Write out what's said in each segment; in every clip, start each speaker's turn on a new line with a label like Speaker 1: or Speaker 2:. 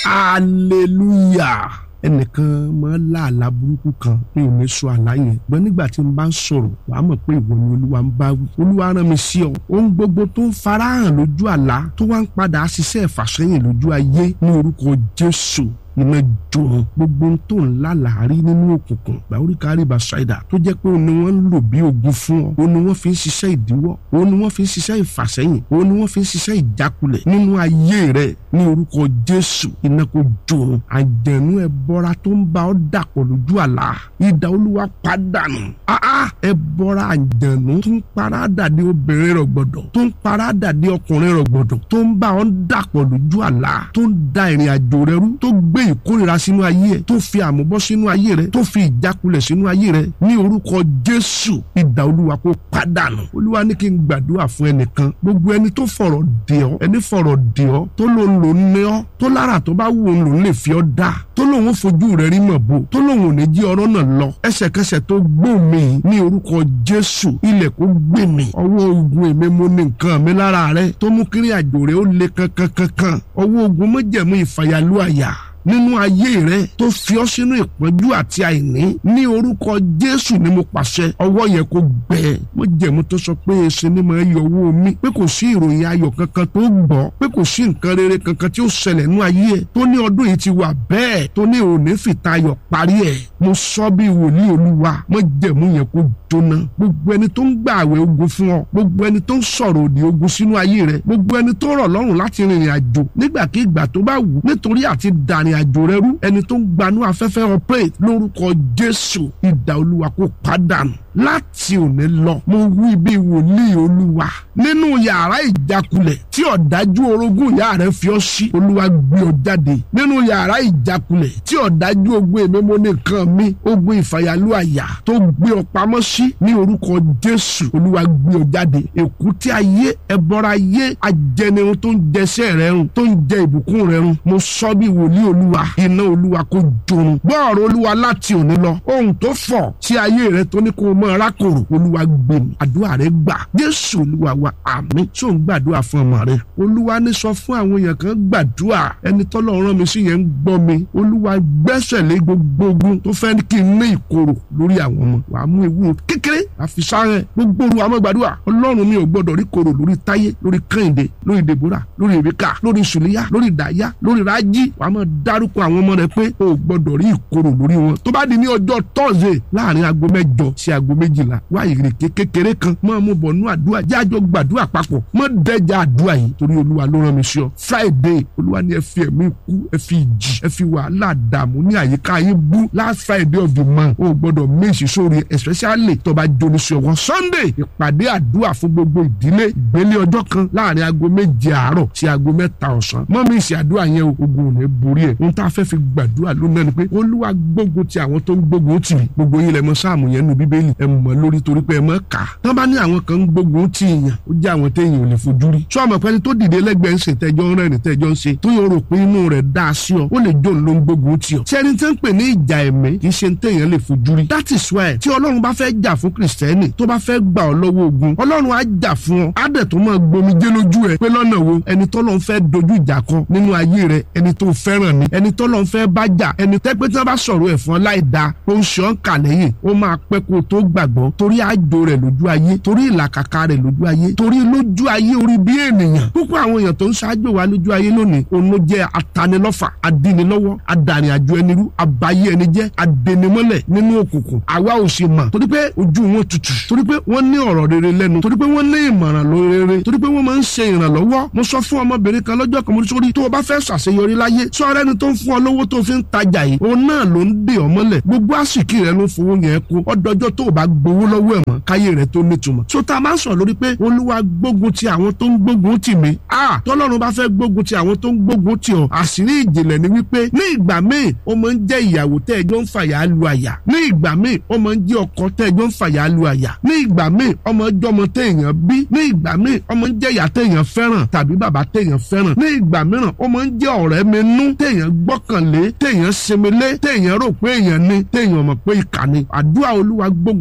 Speaker 1: hallelujah ẹnìkan máa ń lá àlá burúkú kan mi ò ní sọ àlá yẹn gbọ́n nígbà tí n bá ń sọ̀rọ̀ wàá mọ̀ pé ìwọ ni olúwa ń bá wí olúwa rán mi sí ọ ohun gbogbo tó ń farahàn lójú àlá tó wá ń padà ṣiṣẹ́ ìfàsẹ́yìn lójú ayé ní orúkọ jésù iná jòrò gbogbo ohun tó ń lálàárí nínú òkùnkùn gbàóríkàrí basaida tó jẹ́ pé òun ni wọ́n ń lò bí ogun fún ọ òun ni wọ́n fi ń ṣiṣẹ́ ìdíwọ́ òun ni wọ́n fi ń ṣiṣẹ́ ìfàsẹ́yìn òun ni wọ́n fi ń ṣiṣẹ́ ìjákulẹ̀ nínú ayé rẹ ní orúkọ jésù iná kò jòrò àjẹnú ẹ bọ́ra tó ń bá ọ dàpọ̀ lójú àlá ìdá olúwa pàdánù áá ẹ bọ́ra àjẹnú tó ń paradà dé obìnrin rẹ gbọ́dọ̀ tó ń paradà dé ọkùnrin rẹ gbọ́dọ̀ tó ń bá ọ dàpọ̀ lójú àlá tó ń da ìrìn àjò rẹ rú tó gbé ìkórira sínú ayé ẹ tó fi àmúbọ́ sínú ayé rẹ tó fi ìjákulẹ̀ sínú ayé rẹ ní orúkọ jésù ìdá olúwa kó pàdánù olúwa ní kí n gbàdúrà fún ẹnìkan gbogbo ẹni tó fọ̀rọ̀ dè ọ́ ẹni fọ̀rọ̀ dè ọ́ tó ló ń lò ní ọ́ tó lára tó bá wù ú lò ń lè fi ọ́ dá tó lóun ó fojú rẹ rí mọ̀ bò tó lóun ò ní jí ọ̀rọ̀ náà lọ ẹsẹ̀kẹsẹ̀ tó gbó mi ní orúkọ jésù ilẹ̀ kó gbé mi ọwọ́ ogun èmi mo ní nǹkan mi lára rẹ tó mú kiri àjò rẹ ó le kankankankan ọwọ́ ogun mọ́jẹ̀mú ìfàyàlú àyà nínú ayé rẹ tó fi ọ sínú ìpọ́njú àti àìní ní orúkọ jésù ni mo pàṣẹ ọwọ́ yẹn kó gbẹ mo jẹ̀mú tó sọ pé èsì ni mo yọ owó mi pé kò sí ìròyìn ayọ̀ kankan tó gbọ́ pé kò sí nǹkan rere kankan tí ó ṣẹlẹ̀ nínú ayé ẹ̀ tó ní ọdún yìí ti wà bẹ́ẹ̀ tó ní òní fìtà ayọ̀ parí ẹ̀ mo sọ bí wòlíì olúwa mo jẹ̀mú yẹn kó jóná gbogbo ẹni tó ń gbà àwẹ̀ ogun fún ọ gbogbo ẹni tó ń sọ̀rọ̀ òdì ogun sínú ayé rẹ gbogbo ẹni tó rọ̀ lọ́rùn láti rìnrìn àjò nígbàkigbà tó bá wù nítorí àti dàrin àjò rẹ rú ẹni tó ń gbanú afẹ́fẹ́ operate lórúkọ jésù ìdá olúwa kó pàdánù láti òní lọ mo wí bí wòlíì olúwa nínú yàrá ìjákulẹ̀ tí ọ̀dájú orogún ìyá rẹ fi ọ́ sí olúwa gbé ọ jáde nínú yàrá ìjákulẹ̀ tí ọ̀dájú ogun èmi mo ní nǹkan mi ogun ìfàyàlú àyà tó gbé ọ pamọ́ sí ní orúkọ jésù olúwa gbé ọ jáde èkúté ayé ẹbọra ayé ajẹnirun tó ń jẹsẹ́ rẹ run tó ń jẹ ìbùkún rẹ run mo sọ bí wòlíì olúwa iná olúwa kó jorun gbọ́ ọ̀rọ̀ olúwa láti òní lọ ohun tó fọ̀ sí ayé rẹ tó ní kó o mọ arákòrò olúwa gbé mi àdúrà rẹ gbà jésù olúwa wa àmín tí ò ń gbàdúrà fún ọmọ rẹ olúwa ní sọ fún àwọn èèyàn kan gbàdúrà ẹni tọ́lọ̀ rán mi sí yẹn ń gbọ́ mi olúwa gbẹ́sẹ̀ lé gbogbo ogun tó fẹ́ kí n ní ìkorò lórí àwọn ọmọ wàá mú ewu kékeré àfi sáré gbogbo oru àmọ́ gbàdúrà ọlọ́run mi ò gbọ́dọ̀ rí korò lórí táyé lórí kẹ́hìndé lórí dèbúrà lórí èbíkà lórí sùlíyà lórí dàyà lórí rájí wàá máa dárúkọ àwọn ọmọ rẹ pé o ò gbọ́dọ̀ rí ìkorò lórí wọn tó bá di ní ọjọ́ tọ́sídẹ̀ẹ́ láàrin aago mẹ́jọ sí aago méjìlá wá ìrèké kékeré kan máa mú bọ̀ nú àdúrà jájọ gbàdúrà papọ̀ mọ́ dẹ́jà àdúrà yìí torí olúwa ló rán mi sí ọ friday olúwa ní ẹ fi ẹ̀mí kú ẹ fi ìjì ẹ fi wàhálà dààmú ní àyíká yín bú last friday of the month o ò gbọ́dọ̀ méjì sórí especially tó bá jóni sí ọwọ́ sunday ìpàdé àdúrà fún gbogbo ìdílé ìgbélé ọjọ́ kan láàrin aago méje àárọ̀ sí aago mẹ́ta ọ̀sán mọ́ mi ìsì àdúrà yẹn o ogun ò ní borí ẹ̀ ohun tá a fẹ́ fi gbàdúrà lónìí ni pé olúwa gbógun ti àwọn tó ń gbógun tì mí gbogbo yín lẹ mọ̀ sáàmù yẹn nu bíbélì ẹ mọ̀ lórí torí pé ẹ mọ̀ kà á tán bá ní àwọn kan ń gbógun tì yàn ó jẹ́ àwọn téèyàn ò lè fojú rí sọ àmọ̀ pẹ́ni tó dìde lẹ́gbẹ̀ẹ́ ń ṣe tẹ́jọ́ ń rẹ́rìn tẹ́jọ́ ń ṣe tó yọ rò pé inú rẹ̀ dá a sí ọ ó lè jó ló ń gbógun tì ọ sẹ́ni tẹ́ ń pè ní ìjà ẹ̀mí kì í ṣe téèyàn lè fojú rí that is why tí ọlọ́run bá fẹ́ jà fún kìrìsìtẹ́nì tó bá fẹ́ gbà ọ lọ́wọ́ ogun ọlọ́run á jà fún ọ á dẹ̀ tó máa gbomijé lójú ẹ pé lọ́nà wo ẹni tọ́lọ́run fẹ́ dojú ìjà kọ nínú ayé rẹ ẹni tó fẹ́ràn ni ẹni tọ́lọ́run fẹ́ bá jà ẹni tẹ́pẹ́ tí wọ́n bá sọ̀rọ̀ ẹ̀ fún ọ láì da ó ń ṣe ọ́n kà lẹ́yìn ó máa pẹ́ kó o tó gbàgbọ́ torí àjò rẹ̀ lójú ayé torí ìlàkàkà rẹ̀ lójú ayé torí lójú ayé orí bí ènìyàn púpọ̀ àwọn èèyàn tó ń ṣáájú wa lójú ayé lónìí òun ló jẹ́ atanilọ́fà adínilọ́wọ́ adàrìnàjò ẹni rú abayé ẹni jẹ́ adẹnimọ́lẹ̀ nínú òkùnkùn àwa ò sì mọ̀ torí pé ojú wọn tutù torí pé wọ́n ní ọ̀rọ̀ rere lẹ́nu torí pé wọ́n ní ìmọ̀ràn lórere torí pé wọ́n máa ń ṣe ìrànlọ́wọ́ mo sọ fún ọmọbìnrin kan lọ́jọ́ kan mo sórí tó o bá fẹ́ ṣàṣeyọrí láyé sọ́ọ́rẹ́ ni tó ń fún ọ lówó tó fi ń tajà yìí òun náà ló ń dè ọ́ mọ́lẹ̀ gbogbo àsìkí rẹ ló ń fowó yẹn kú ọdọjọ́ tó o bá gbowó lọ́wọ́ ẹ̀ mọ́ káyé rẹ tó nítumọ̀ so tá a máa ń sọ lórí pé olúwa gbógun ti àwọn tó ń gbógun tì mí a tọ́lọ́run bá fẹ́ gbógun ti àwọn tó ń gbógun tì ọ́ àṣírí ìjìnlẹ̀ ni wípé ní ìgbà míì ó máa ń jẹ́ ìyàwó tẹ́ ẹjọ́ ń fàyà lu àyà ní ìgbà míì ó máa ń jẹ́ ọkọ tẹ́ ẹjọ́ ń fàyà lu àyà ní ìgbà míì ọmọ jọmọ téèyàn bí ní ìgbà míì ọmọ ń jẹ́ ìyá téèyàn fẹ́ràn tàbí bàbá téèyàn fẹ́ràn ní ìgbà mìíràn ó máa ń jẹ́ ọ̀rẹ́ mi nú téèyàn gbọ́kànlé téèyàn sinmi lé téèyàn rò pé èèyàn ní téèyàn mọ̀ pé ìkà ni àdúrà olúwa gbógun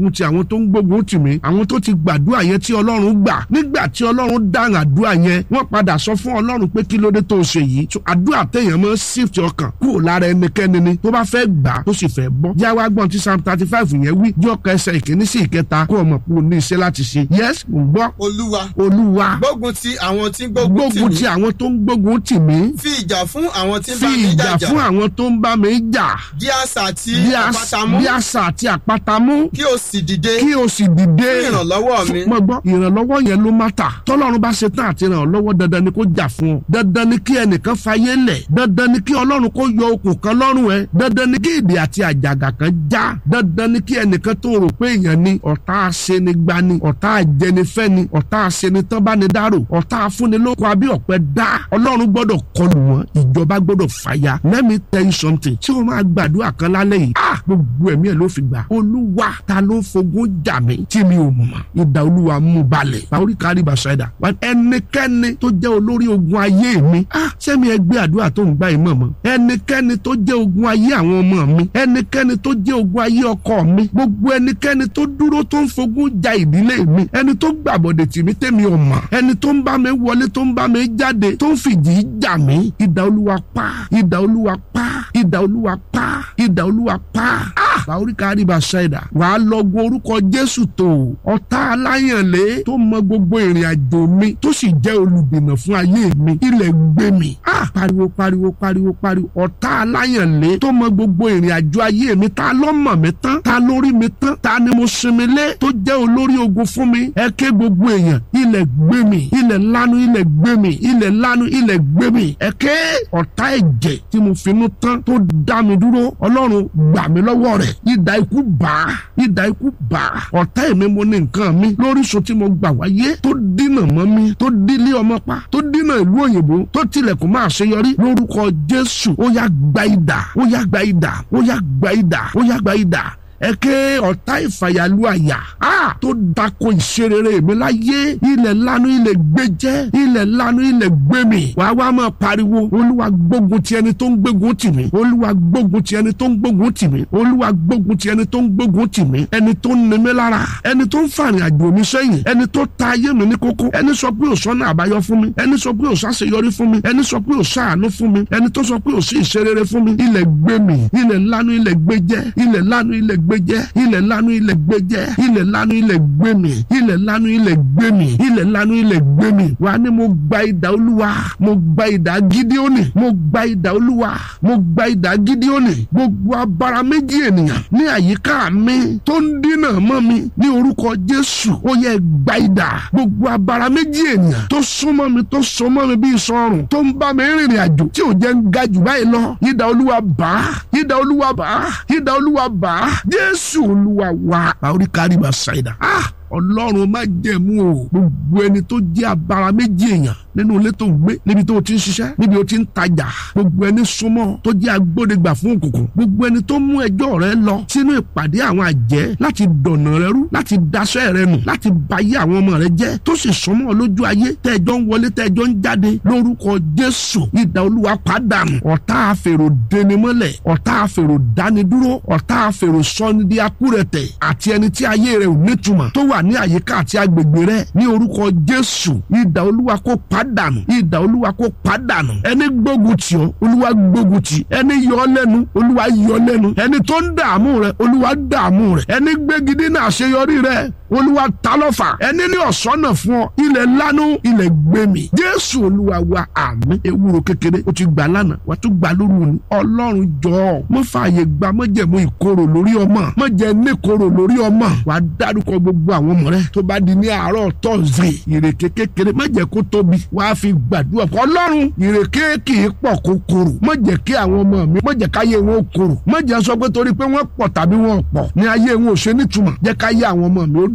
Speaker 1: gbógun ti àwọn tó ń gbógun tì mí àwọn tó ti gbàdúrà yẹn tí ọlọ́run gbà nígbà tí ọlọ́run dáhùn àdúrà yẹn wọ́n padà sọ fún ọlọ́run pé kí ló dé tó o ṣe yìí so àdúrà téèyàn máa ń shift ọkàn kúrò lára ẹnikẹ́ni ni tó bá fẹ́ gbà tó sì fẹ́ bọ́ jáwá gbọ́n tí psalm thirty five yẹn wí jọ́ kẹsẹ̀ ìkíní sí ìkẹta kó o mọ̀ pé o ní iṣẹ́ láti ṣe yes mo gbọ́
Speaker 2: olúwa
Speaker 1: olúwa
Speaker 2: gbógun ti àwọn tí ń gbógun tì
Speaker 1: gbógun
Speaker 2: mí
Speaker 1: ti àwọn tó ń gbógun tì mí
Speaker 2: fi ìjà fún àwọn tí ń
Speaker 1: fi
Speaker 2: bá mi
Speaker 1: ìjà
Speaker 2: jàjà
Speaker 1: fún àwọn tó ń bá mi jà
Speaker 2: bí àṣà àti
Speaker 1: bí as-
Speaker 2: àpáta mú
Speaker 1: bí àṣà àti àpáta mú
Speaker 2: kí o sì dìde
Speaker 1: kí o sì dìde
Speaker 2: fún ìrànlọ́wọ́ mi
Speaker 1: mo gbọ́ ìrànlọ́wọ́ yẹn ló má tà tọ́lọ́run bá ṣe tán àti ràn ọ́ lọ́wọ́ dandan ni kó jà fún ọ dandan ni kí ẹnìkan fayé lẹ̀ dandan ni kí ọlọ́run kó yọ okùn kan lọ́rùn ẹ dandan ni kí ìdè àti àjàgà kan já dandan ni kí ẹnìkan tó rò pé èèyàn ni ọ̀tá aṣenigbani ọ̀tá ajẹnifẹ́ni ọ̀tá aṣenitánbánidárò ọ̀tá afúnilóko abí ọ̀pẹ dá ọlọ́run gbọ́dọ̀ kọlù wọn ìjọba gbọ́dọ̀ fàya let me tell you something tí o máa gbàdúrà kan lálẹ́ yìí ah gbogbo ẹ̀mí ẹ̀ ló fi gbà olúwa ta ló ń fogún jà mí tí mi ò mọ̀ ìdá olúwa mú balẹ̀ báwórí kárí bàṣẹ́dà wà ẹnikẹ́ni tó jẹ́ olórí ogun ayé mi ah sẹ́mi ẹgbẹ́ àdúrà tó ń gbà yìí mọ̀ mọ́ ẹnikẹ́ni tó jẹ́ ogun ayé àwọn ọmọ mi ẹnikẹ́ni tó jẹ́ ogun ayé ọkọ mi gbogbo ẹnikẹ́ni tó dúró tó ń fogún ja ìdílé mi ẹni tó gbàbọ̀dẹ̀ tì mí tẹ́mi ò mọ̀ ẹni tó ń bá mi wọlé tó ń bá mi jáde tó ń fìjì jà mí ìdá olúwa pa ìdá olúwa pa ìdá olúwa pa ìdá olúwa pa ah báwórí kárí bàṣẹ́dà wàá lọ́gun orúkọ jésù tó ọ̀tá aláyànlé tó mọ gbogbo ìrìn àjò mi tó sì jẹ́ olùdènà fún ayé mi ilẹ̀ gbé mi ah pariwo pariwo pariwo pariwo ọ̀tá aláyànlé tó mọ gbogbo ìrìn àjò ayé mi ta ló mọ̀ mí tán ta lórí mi tán ta ni mo sinmi lé tó jẹ́ olórí ogun fún mi ẹ ké gbogbo èèyàn ilẹ̀ gbé mi ilẹ̀ lanu ilẹ̀ gbé mi ilẹ̀ lanu ilẹ̀ gbé mi ẹ ké ọ̀tá ẹ̀jẹ̀ tí mo finú tán tó dá mi dúró ọlọ́run gbà mí lọ́wọ́ rẹ̀ idà ikú bá idà ikú bá ọ̀tá èmi mo ní nǹkan mi lóríṣun tí mo gbà wáyé tó dínà mọ́ mi tó dílé ọmọ pa tó dínà ìlú òyìnbó tó tilẹ̀kùn máa ṣeyọrí lórúkọ jésù ó yá gba idà ó yá gba idà ó yá gba idà ó yá gba idà ẹ ké ọ̀tá ìfàyàlú àyà á tó dako ìṣerere mi láyé ilẹ̀ lanu ilẹ̀ gbẹjẹ́ ilẹ̀ lanu ilẹ̀ gbẹmí wàá wá máa pariwo olúwa gbógun ti ẹni tó ń gbógun tì mí olúwa gbógun ti ẹni tó ń gbógun tì mí olúwa gbógun ti ẹni tó ń gbógun tì mí ẹni tó ń nimí lára ẹni tó ń fàrìn àjò mi sẹ́yìn ẹni tó ta ayé mi ní kókó ẹni sọ pé òsánná àbáyọ fún mi ẹni sọ pé òsàṣeyọrí fún mi ẹni sọ pé òsàánú fún mi ẹni tó sọ pé òsì ìṣerere fún mi ilẹ̀ gbẹmí ilẹ̀ lanu ilẹ̀ gbẹjẹ́ ilẹ̀ lanu ilẹ̀ gbẹjẹ́ ilẹ̀ lanu ilẹ̀ gbẹjẹ́ ilẹ̀ lanu ilẹ̀ gbẹmí ilẹ̀ lanu ilẹ̀ gbẹmí ilẹ̀ lanu ilẹ̀ gbẹmí wà ní mo gba idà olúwa mo gba idà gídíọ́nì mo gba idà olúwa mo gba idà gídíọ́nì gbogbo abara méjì ènìyàn ní àyíká mi tó ń dínà mọ́ mi ní orúkọ jésù ó yẹ gba idà gbogbo abara méjì ènìyàn tó súnmọ́ mi tó so mọ́ mi bí sọrùn tó ń bá mi rìnrìn àjò tí ò jẹ́ ń ga jù báyìí lọ idà olúwa bá idà olúwa bá idà olúwa bá jésù olúwa wá. báwo ni kárí bá ṣàìdá. ah ọlọ́run má jẹ̀mú o gbogbo ẹni tó jẹ́ abara méjì èèyàn nínú ilé tó ń gbé níbi tó ti ń ṣiṣẹ́ níbi tó ti ń tajà gbogbo ẹni súnmọ́ tó jẹ́ agbódegbà fún òkùnkùn gbogbo ẹni tó mú ẹjọ́ rẹ lọ sínú ìpàdé àwọn àjẹ́ láti dọ̀nà rẹ rú láti daṣẹ́ rẹ nù láti bayé àwọn ọmọ rẹ jẹ́ tó sì súnmọ́ lójú ayé tẹ́ẹ̀jọ́ ń wọlé tẹ́ẹ̀jọ́ ń jáde lórúkọ jésù ìdá olúwa pàdánù ọ̀tá àfèrò denimọ́lẹ̀ ọ̀tá àfèrò dánidúró ọ̀tá àfèrò sọ́ni di akúrẹ̀tẹ̀ àti ẹni tí ayé rẹ ò nítumọ̀ tó wà ní àyíká àti agbègbè rẹ ní orúkọ jésù ìdá olúwa kó pàdánù ìdá olúwa kó pàdánù ẹni gbógun tì ọ́ olúwa gbógun tì ẹni yọ ọ́ lẹ́nu olúwa yọ ọ́ lẹ́nu ẹni tó ń dààmú rẹ olúwa dààmú rẹ ẹni gbégidé náà àṣeyọrí rẹ olúwa ta lọ́fà ẹni ní ọ̀sọ́nà fún ọ ilẹ̀ lánú ilẹ̀ gbẹmí jésù olúwa wa àmín ewúro kékeré o ti gbà lánàá wà tún gbà lóru ni ọlọ́run jọ̀ọ́ mo fààyè gba mọ́jẹ̀mú ìkorò lórí ọmọ mọ́jẹ̀ ní korò lórí ọmọ wà á dárúkọ gbogbo àwọn ọmọ rẹ tó bá di ní àárọ̀ tọ́sídẹ̀ẹ́ ìrèké kékeré má jẹ́ kó tóbi wà á fi gbàdúrà fún ọlọ́run ìrèké kì í pọ̀ kó korò má jẹ́ kí àwọn ọmọ mi má jẹ́ káyé wọn ó korò má jẹ́ sọ pé torí pé wọ́n pọ̀ tàbí wọn ò pọ̀ ní ayé wọn ò ṣe nítumọ̀ jẹ́ káyé àwọn ọmọ mi ó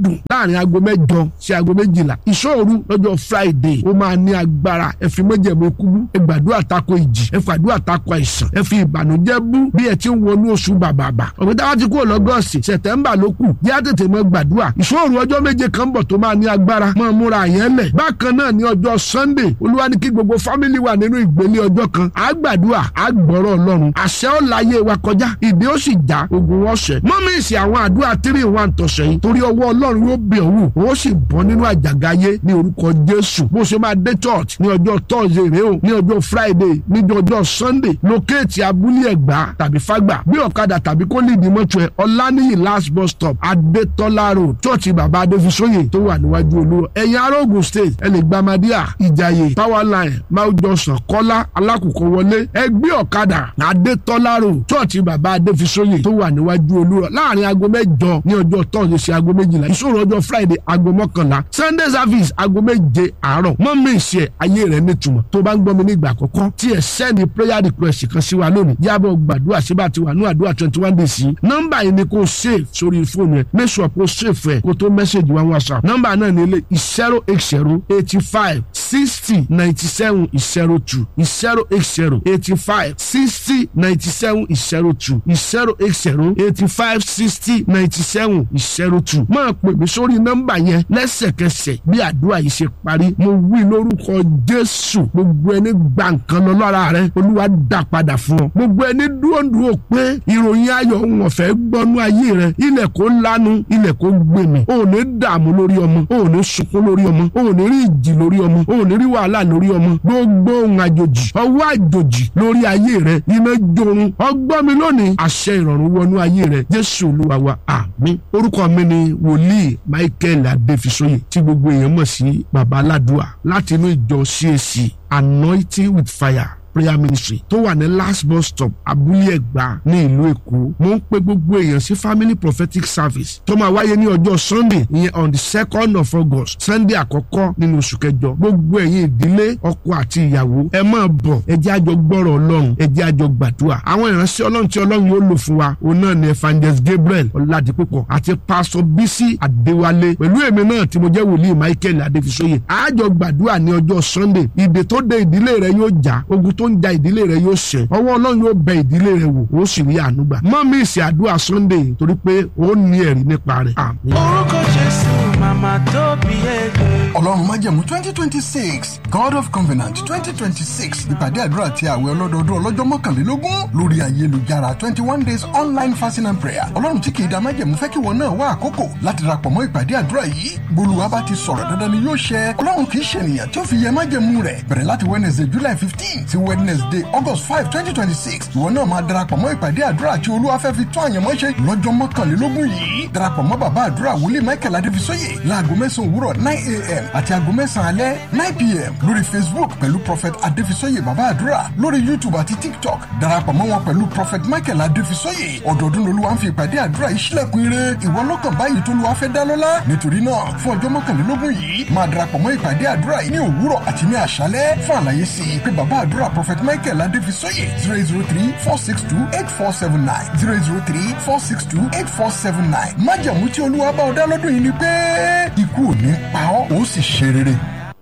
Speaker 1: dùn láàrin aago mẹ́jọ sí aago méjìlá ìṣòro lọ́jọ́ friday ó máa ní agbára ẹ fi mọ́jẹ̀mú ikú bú ẹ gbàdúrà tako ìjì ẹ fàdúrà tako àìsàn ẹ fi ìbànújẹ́ bú bí ẹ ti ń wọnú oṣù bàbàbà ọ̀gbìn táwa ti kúrò lọ́gọ́ọ̀sì sẹ̀tẹ̀mbà ló kù yá tètè mọ́ gbàdúrà ìṣòro ọjọ́ méje kan bọ̀ tó máa ní agbára mọ́ múra yẹn lẹ̀ bákan náà ní ọjọ́ sunday olúwa ní kí gbogbo fámìlì wà nínú ìgbélé ọjọ́ kan á gbàdúrà á gbọ́rọ̀ ọlọ́run àṣẹ ó láyé wa kọjá ìdí ó sì já ogun ọ̀sẹ̀ mọ́mísì àwọn àdúrà three one tọ̀sẹ̀ yìí torí ọwọ́ ọlọ́run yóò bẹ̀ ọ́ wò ó sì bọ́ nínú àjàgà ayé ní orúkọ jésù bó ṣe máa dé church ní ọjọ́ thursday rèé o ní ọjọ́ friday ní ọjọ́ sunday lókèétì abúlé ẹ̀gbá tàbí fágbà bí ọ̀kadà tàbí kó lè ní mọ́tò ẹ̀ ọ̀lànìyí last bus stop adétọ́lá road church bàbá adéfisóyè tó wà níwájú olúwa ẹ̀yìn arógun state ẹ lè gba madia ìjàyè power line mount johnson kọ́lá alákùkọ wọlé ẹgbẹ́ ọ̀kadà adétọ́lá road church bàbá adéfisóyè tó wà níwájú olúwa láàrin aago mẹ́jọ ní ọjọ́ thursday sí aago méjìlá ìṣòro ọjọ́ friday aago mọ́kànlá sunday service aago méje àárọ̀ mọ́mí ìṣe ayé rẹ̀ nítumọ̀ tó bá ń gbọ́ mi ní ìgbà àkọ́kọ́ tí ẹ sẹ́ni prayer request kan sí wa lónìí yàbọ̀ gbàdúrà sí bá ti wà ní àdúrà twenty one days yìí nọ́mbà yìí ni kò save sórí fóònù ẹ make sure kò save ẹ kó tó message wa whatsapp nọ́mbà náà ní ilé zero eight zero eighty five sixty ninety seven zero two zero eight zero eighty five sixty ninety seven zero two zero eight zero eighty five sixty ninety seven zero two máa pè mí sórí nọ́mbà yẹn lẹ́sẹ̀kẹsẹ̀ bí àdúrà yìí ṣe parí mo wí lórúkọ jésù gbogbo ẹni gba nǹkan lọ lọ́ra rẹ olúwa dá padà fún ọ gbogbo ẹni dúró dúró pé ìròyìn ayọ̀ wọn fẹ́ gbọ́nú ayé rẹ ilẹ̀ kó lanu ilẹ̀ kó gbèmí o ò ní dààmú lórí ọmọ o ò ní sunkún lórí ọmọ o ò ní rí ìjì lórí ọmọ o ò ní rí wàhálà lórí ọmọ gbogbo ohun àjòjì ọwọ́ àjòjì lórí ayé rẹ iná jorun ọgbọ́n mi lónìí àṣẹ ìrọ̀rùn wọnú ayé rẹ jésù olúwa wa àmín orúkọ mi ni wòlíì michael adéfisóyè tí gbogbo èèyàn mọ̀ sí baba aládùá láti inú ìjọ cac anointing with fire prayer ministry tó wà ní last bus stop abúlé ẹ̀gbá ní ìlú èkó mo ń pe gbogbo èèyàn sí family prophetic service tó máa wáyé ní ọjọ́ sunday ìyẹn on the second of august sunday àkọ́kọ́ nínú oṣù kẹjọ gbogbo ẹ̀yin ìdílé ọkọ àti ìyàwó ẹ máa bọ̀ ẹ jẹ́ àjọ gbọ́rọ̀ ọlọ́run ẹ jẹ́ àjọ gbàdúrà àwọn ìránṣẹ́ ọlọ́run tí ọlọ́run yóò lò fún wa òun náà ni evangelist gabriel ọ̀làdìpúpọ̀ àti pastor bisi adéwálé pẹ̀lú èmi náà tí mo jẹ́ wòlíì michael adéfisóyè àjọ gbàdúrà ní ọjọ́ sunday ìdè tó de ìdílé rẹ yóò já ogun tó ń ja ìdílé rẹ yóò ṣẹ ọwọ́ ọlọ́run yóò bẹ ìdílé rẹ wò ó sì rí àánú gbà mọ́ mi ìsìn àdúrà sunday torí pé ó ní ẹ̀rí nípa rẹ̀ àmín.
Speaker 3: orúkọ jésù màmá tó bí ẹgbẹ́.
Speaker 4: ọlọ́run májẹ̀mú twenty twenty six god of covenant twenty twenty six ìpàdé àdúrà àti àwẹ̀ ọlọ́dọọdún ọlọ́jọ́ mọ́kànlélógún lórí ayélujára twenty one days online fasting and prayer ọlọ́run tí kìí da májẹ̀mú fẹ́ kí wọn náà wá àkókò láti darapọ̀ mọ́ ìpàdé àdúrà yìí bolúwa bá ti sọ̀rọ̀ dandan ni yóò ṣẹ ọlọ́run kìí ṣe ènìyàn tí ó fi yẹ májẹ̀mú rẹ̀ bẹ̀rẹ̀ láti wednesday july fifteen sí wednesday august five twenty twenty six ìwọ náà máa darapọ̀ mọ́ ìpàdé àdúrà tí olúwa fẹ́ fi tó àyànmọ́ ṣe lọ́jọ́ mọ́kànlélógún yìí darapọ̀ mọ́ bàbá àdúrà wòlíì michael adébísọ́yè láago mẹ́sàn-án òwúrọ̀ nine a.m. àti aago mẹ́sàn-án alẹ́ nine p.m. lórí facebook pẹ̀lú prophet adébísọ́yè bàbá àdúrà lórí youtube àti tiktok darapọ̀ mọ́ wọn pẹ̀lú prophet michael adébísọ́yè ọdọọdún lolúwa ń fi ìpàdé àdúrà yìí sílẹ̀kùn ire ìwọ lọ́kàn báyìí tó lùwà fẹ́ dá lọ́lá nítorí náà fún ọjọ́ mọ́kànlélógún yìí máa darapọ̀ mọ́ ìpàdé àdúrà yìí ní òwúrọ̀ àti ní àṣálẹ́ fún àlàyé sí i pé bàbá àdúrà prophet michael adébísọ́yè zero zero three four six two eight four seven nine zero zero three four six two eight four seven nine májàmú tí olúwa bá ọ dá lọ́dún yìí ni pé ikú ò ní pa ọ́ ó sì ṣe rere.